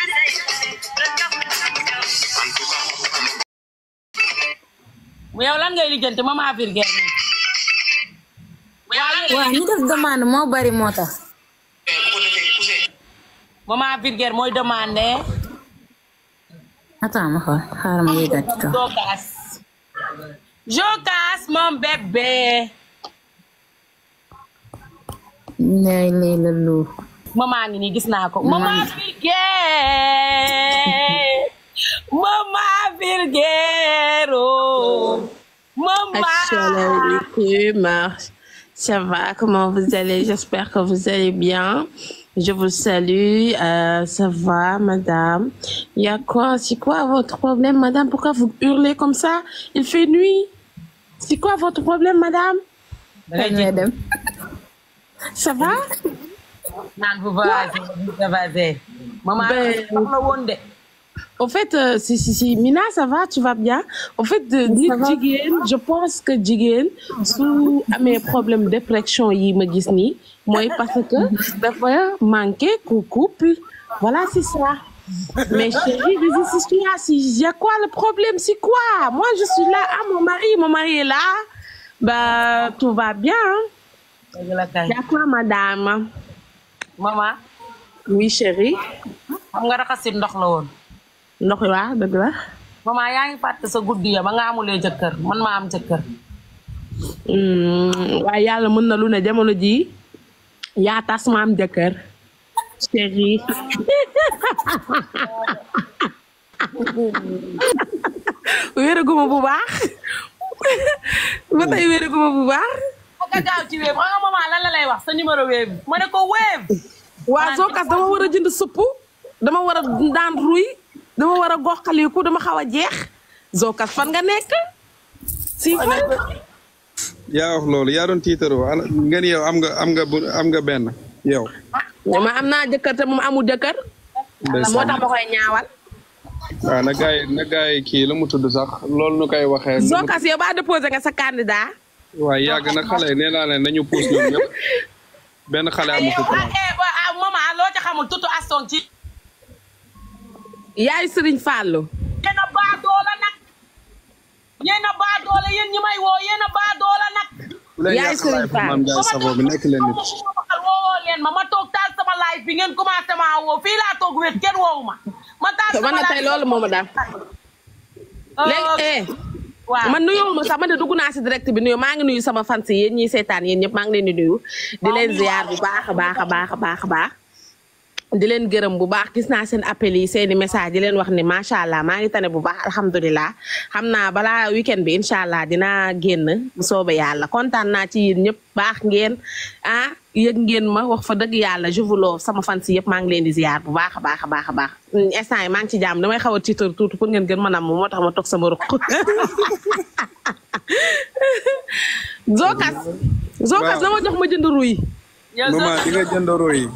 mu yow lan ngay lijjanti maman Virgile nii waaw ñi def demande moo bari moo tax. maman Virgile mooy demandé attends ma xool xaaral ma yéegal ci kaw. Jokas Jokas mon bébé Ndey lay la lu. maman ngi nii gis naa ko maman Virgile maman Virgile oh maman Assalamu alaikum. Ça va, comment vous allez? J'espère que vous allez bien. Je vous salue. Euh, ça va, madame? Il y a quoi? C'est quoi votre problème, madame? Pourquoi vous hurlez comme ça? Il fait nuit. C'est quoi votre problème, madame? dangay jël dem. Ça va? naan bu vasé bu vasé maman Ben- soxla woon de Au fait, euh, si, si, si, Mina, ça va, tu vas bien. Au fait, de dire jigéen, je pense que jigéen, sous mes problèmes de dépression, yi me gis ni, moi, parce que, dafa manquer qu'au couple. Voilà, c'est ça. Mais chérie, vas-y, si tu as, si, y a quoi le problème, c'est quoi? Moi, je suis là, ah, mon mari, mon mari est là. Bah, tout va bien. hein. dëgg la kay Y a quoi, madame? maman Oui, chérie. xam nga raxasit ndox la woon Ndox waa, dëgg la. maman yaa ngi fàtte sa guddi ya ba nga amulee jëkkër man maa am jëkkër Hmm, waaye yàlla mën na lu ne jamono ji yaa tas ma am jëkkër chéri wéeraguma bu baax ba tey wéeraguma bu baax nga gaaw ci wéeb xam nga maman lan la lay wax sa numéro wéeb ma ne ko wéeb waa Zocass dama war a jënd supp dama war a daan ruy dama war a goxaliku dama xaw a jeex Zocass fan nga nekk si fan yaa wax loolu yaa doon tiitaroo ana ngeen yow am nga am nga bu am nga benn yow. ma am naa jëkkër te moom amul jëkkër moo tax ma koy ñaawal waaw na gaay na gaay kii la mu tudd sax loolu nu koy waxee. Zocass yow ba déposé nga sa candidat waaye yàgg na xale yi nee naa leen nañu puus ñoom ñëpp benn xale amu ko ah eh ba ah maman loo ci xamul tutu aston ci yaay Serigne Fallou yéen a baa doola nag yéen a baa doola yéen ñi may woo yéen a baa doola nag bu leen yaay yàq Serigne live Mame Ndiaye Savon bi nekk leen nit. waxal woowoo leen ma ma toog taal sama live bi ngeen commencé maa woo fii laa toog wéet kenn woowu ma ma taal te man sama na tey live loolu moo ma daal léegi eh waaw man nuyoo ma sax man de dugg naa si direct bi nuyu maa ngi nuyu sama fans yi yéen ñiy seetaan yéen ñëpp maa ngi leen di nuyu di leen ziar bu baax a baax a baax a baax a baax di leen gërëm bu baax gis naa seen appel yi seeni message di leen wax ne macha allah maa ngi tane bu baax alhamdulilah xam naa balaa weekend bi incha allah dinaa génn bu soobee yàlla kontaan naa ci yéen ñëpp baax ngeen ah yëg ngeen ma wax fa dëgg yàlla je vous love sama fans yëpp maa ngi leen di ziar bu baax a baax a baax a baax instant yi maa ngi ci jàmm damay xaw a tiitar tuuti pour ngeen gën ma nam moo tax ma toog sama ruq Zocass Zocass dama jox ma jënd ruy maman di nga jëndoroo yi.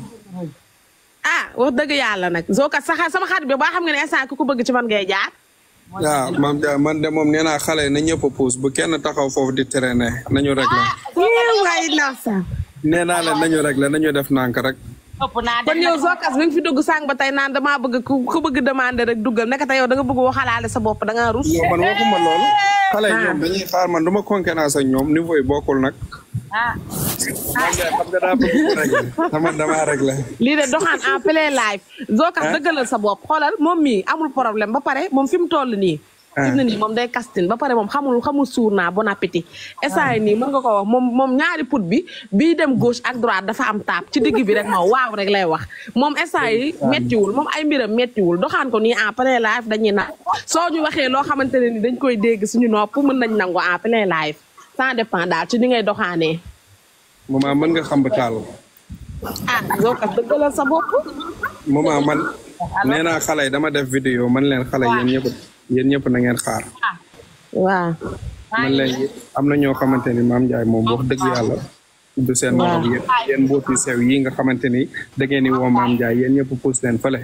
ah wax dëgg yàlla nag Zocass sa xa- sama xarit bi baa xam nga ne instant ku ko bëgg ci man ngay jaar waaw Mame Ndiaye man de moom nee naa xale yi na ñëpp a puus bu kenn taxaw foofu di traîner nañu réglé. waay ndaw sa nee naa leen nañu réglé nañu def nànk rek. ëpp naa kon yow Zocass mi ngi fi dugg sànq ba tey naan damaa bëgg ku ku bëgg demandé rek duggal nekk te yow da nga bëgg waxalaale sa bopp da ngaa rus yow man waxuma loolu. xale yi ñoom dañuy xaar man du ma concurrence ak ñoom niveau yi bokkul nag. ah Mame Ndiaye xam nga daa bëgg ku réglé. dama damaa réglé. lii de doxaan en plein live Zocass dëggalal sa bopp xoolal moom mii amul problème ba pare moom fi mu toll nii fi mu ne nii moom day casting ba pare moom xamul xamul suur naa bon appétit instant yi nii mën nga ko wax moom moom ñaari put bi bii dem gauche ak droite dafa am taab ci digg bi rek ma waaw rek lay wax moom instant yi méttiwul moom ay mbiram méttiwul doxaan ko nii en plein live dañuy na soo ñu waxee loo xamante ne ni dañ koy dégg suñu nopp mën nañ nangu en plein live ça dépend daal ci ni ngay doxaanee maman mën nga xam ba taal. ah Zocass dëggalal sa bopp maman man nee naa xale yi dama def vidéo man leen xale yéen ñëpp yéen ñëpp na ngeen xaar. waaw man leen am na ñoo xamante ni Mame Ndiaye moom wax dëgg yàlla. du seen morom yéen yéen mbooti sew yi nga xamante ni da ngeen di woo Mame Ndiaye yéen ñëpp puus leen fële.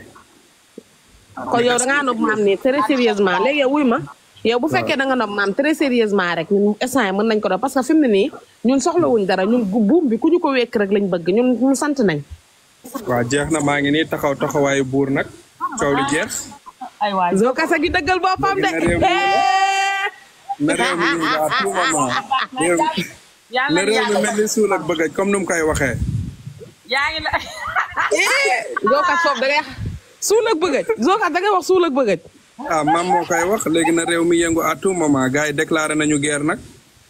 kon yow da ngaa nopp maam nii très sérieusement léegi yow wuy ma yow bu fekkee da nga nopp maam très sérieusement rek ñun instant yi mën nañ ko def parce que fi mu ne nii ñun soxlawuñ dara ñun gu- buum bi ku ñu ko wekk rek lañ bëgg ñun ñun sant nañ waaw jeex na maa ngi nii taxaw taxawaayu buur nag coow li jeex. ay waay Zocass a gi dëggal boppam de na réew mi na réew mi ñu waa tout moment réew yàlla na réew mi mel ni suul ak bëggaj comme nu mu koy waxee. yaa ngi la Zocass foofu da ngay suul ak bëggëj Zocass da ngay wax suul ak bëggëj ah maam moo koy wax léegi na réew mi yëngu à tout moment gars yi déclaré nañu guerre nag.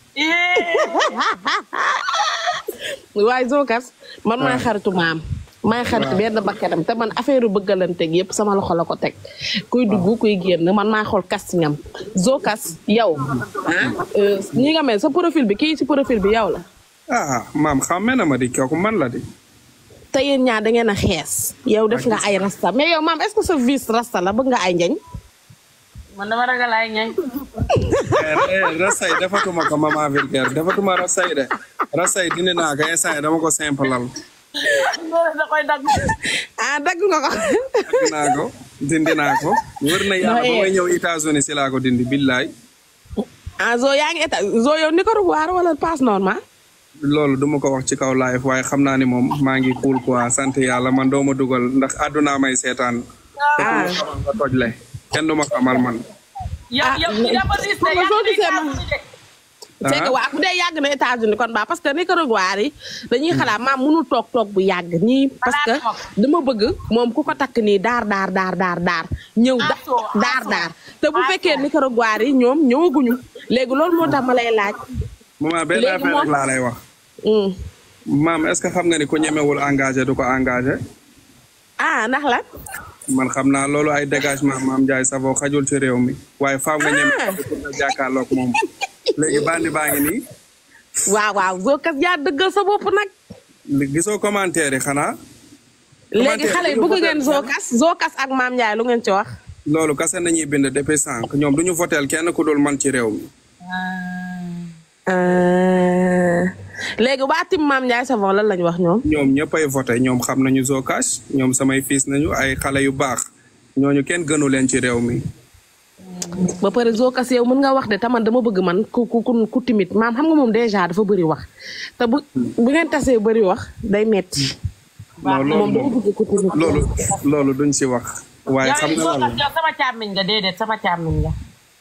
waaye Zocass man maay xaritu maam maay xaritu benn bakkanam te man affaire bëggalante gi yëpp sama loxo la ko teg kuy dugg kuy génn man maay xool castingam Zocass yow ah euh, ñi nga mel sa profil bi kii ci profil bi yow la ah maam xàmme na ma di kooku man la di. te yéen ñaar da ngeen a xees yow def nga ay rasta mais yow maam est-ce que sa vis rasta la bëgg nga ay njañ man dama ragal ay ñañ rasay defatuma ko maman vulgaire defatuma rasay de rasay dindi naa ko instant yi dama ko simplal da koy dagg ah dagg nga ko dindi naa ko dindi naa ko wër na yàlla ba may ñëw États-Unis si laa ko dindi billaay ah zo yaa ngi état zo yow Nicaragua wala passe normal loolu duma ko wax ci kaw live waaye xam naa ni moom maa ngi cool quoi sant yàlla man doo ma dugal ndax àdduna may seetaan te ku ma xamal nga toj le kenn du ma xamal man yow yow yow ba gis ne soo gisee ma Ah. c'est que waa bu dee yàgg na États-Unis kon baa parce que Nicaragua yi dañuy xalaat maam mënul toog toog bu yàgg nii parce que dama bëgg moom ku ko takk nii daar daar daar daar daar ñëw da- daar daar te bu fekkee Nicaragua yi ñoom ñëwaguñu léegi loolu moo tax ma lay laaj maman benn Léegi affaire moom- rek laa lay wax. Hmm. maam est-ce que xam nga ni ku ñemewul engagé du ko engagé. ah ndax lan. man xam naa loolu ay dégagement maam Ndiaye Savon xajul ci réew mi waaye faaw nga ñeme pour nga jàkkaarloog moom léegi bandi baa ngi nii waaw waaw Zocass yaa dëggal sa bopp nag. li- gisoo commentaire yi xanaa léegi xale yi bëgg ngeen Zocass Zocass ak Mame Ndiaye lu ngeen ci wax. loolu kase nañuy bind depuis sànq ñoom du ñu voteel kenn ku dul man ci réew mi léegi waa tim Mame Ndiaye Savon lan lañ wax ñoom. ñoom ñëpp ay voté ñoom xam nañu Zocass ñoom samay fiis nañu ay xale yu baax ñooñu kenn gënu leen ci réew mi ba pare Zocass yow mën nga wax de taman dama bëgg man ku ku ku ku timit maam xam nga moom déjà dafa bëri wax te bu bu ngeen tasee bëri wax day metti non loolu moom dama moom bëgg ku timit. loolu loolu duñ si wax waaye xam nga lan la yow sama càmmiñ nga déedéet sama càmmiñ nga.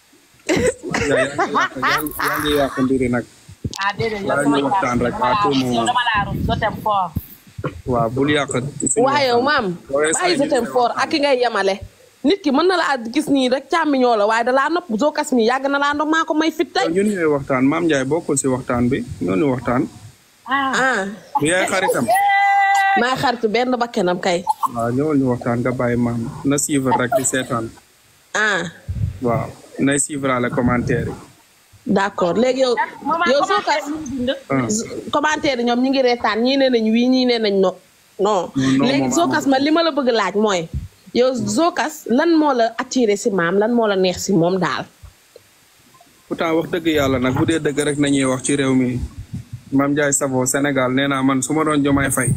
yaa ngi yàq mbiri nag ah déedéet yow Wala sama ñu waxtaan rek à tout moment. yow dama laa rus doo dem fort. waaw bul yàq waaye yow maam Waaye bàyyi saa sa tem fort ak ki ngay yemale nit ki mën na laa gis nii rek càmmiñoo la waaye da laa nopp Zocass mi yàgg na laa nopp maa ko may fit tey. ñun ñooy waxtaan maam Ndiaye bokkul si waxtaan bi ñoo waxtaan ah du yaay xaritam maa xaritu benn bakkenam kay. waaw ñëwal ñu waxtaan nga bàyyi maam na suivre rek di seetaan ah waaw nay suivre la commentaire yi d'accord léegi yow yow Zocass ah. commentaire yi ñoom ñi ngi reetaan ñii nee nañ wii ñii nee nañ no non Non, léegi moom Zocass man li ma la bëgg laaj mooy yow Zocass lan moo la attiré si maam lan moo la neex si moom daal pourtant wax dëgg yàlla nag bu dee dëgg rek nañuy wax ci réew mi maam Ndiaye Savon Sénégal nee naa man su ma doon jomaay fay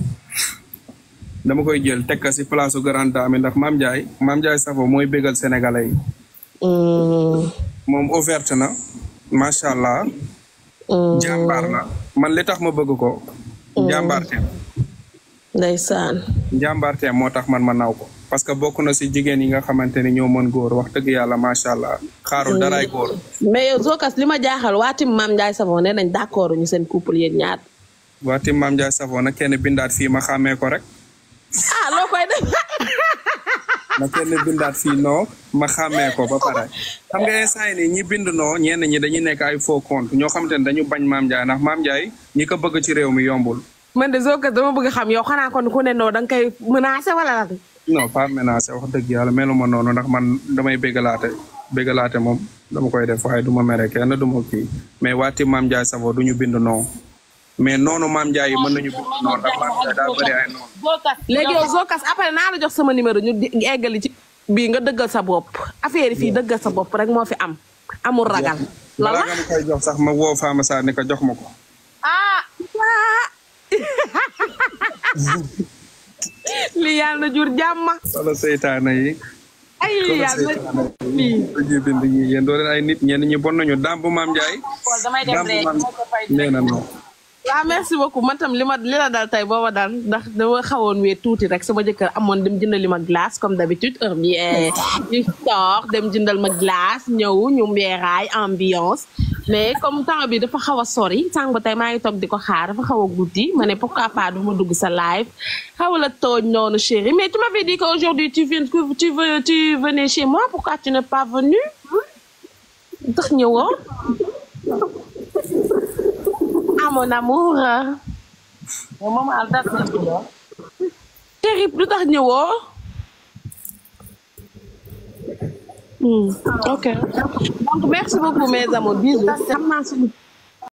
dama koy jël teg ko si place su grande dame ndax maam Ndiaye maam Ndiaye Savon mooy bégal sénégalais yi moom ouverte na macha allah jàmbaar la man li tax ma bëgg ko jàmbaarteem ndeysaan njàmbaarteem moo tax man ma naw ko parce que bokk na si jigéen yi nga xamante ni ñoo mën góor wax dëgg yàlla macha allah xaarul daraay góor mais yow Zocass li ma jaaxal waa tim maam Ndiaye Savon nee nañ d'accord ñu seen couple yéen ñaar waati maam Ndiaye Savon nag kenn bindaat fii ma xàmmee ko rek ah loo koy def na kenn bindaat fii noo ma xàmmee ko ba pare xam nga instant yi nii ñi bind noo ñenn ñi dañuy nekk ay faux compte ñoo xamante ne dañu bañ maam Ndiaye ndax maam Ndiaye ñi ko bëgg ci réew mi yombul man de Zocass dama bëgg xam yow xanaa kon ku ne noo da nga koy menacé wala lan non pas menacé wax dëgg yàlla meluma noonu ndax man damay béggalaate béggalaate moom dama koy def waaye du ma mere kenn du ma kii mais waati maam Ndiaye Savon du ñu bind noo mais noonu maam Ndiaye yi mën nañu bind noo ndax maam Ndiaye daa bëri ay noonu léegi yow Zocass après naa la jox sama numéro ñu di- eggali ci bii nga dëggal sa bopp affaire yi fii dëggal sa bopp rek moo fi am amul ragal balaa lala nga ma koy jox sax ma woo Fama Sarr ni ko jox ma ko ah lii yàlla na jur jàmm wala seytaane yi ay lii yàlla na lii dañuy bind ñi yéen doo leen ay nit ñenn ñi bon nañu daam bu maam Ndiaye damay dem daam bu rek maam nee na non waaw merci beaucoup man tam li ma li la dal tey booba dal ndax dama xawoon wee tuuti rek sama jëkkër amoon dem jëndali ma glace comme d'habitude heure bi ñu toog dem jëndal ma glace ñëw ñu mbeeraay ambiance mais comme temps bi dafa xaw a sori sànq ba tey maa ngi toog di ko xaar dafa xaw a guddi ma ne pourquoi pas du ma dugg sa live xaw la tooñ noonu chérie mais tu m'avais dit qu'aujourd'hui tu viens que tu veux tu venais chez moi pourquoi tu n'es pas venu tax ñëwoo ah mon amour yow moom al das na ci lool. chérie lu tax ñëwoo Hmm, ok donc merci beaucoup mes amours bisous xam naa suñu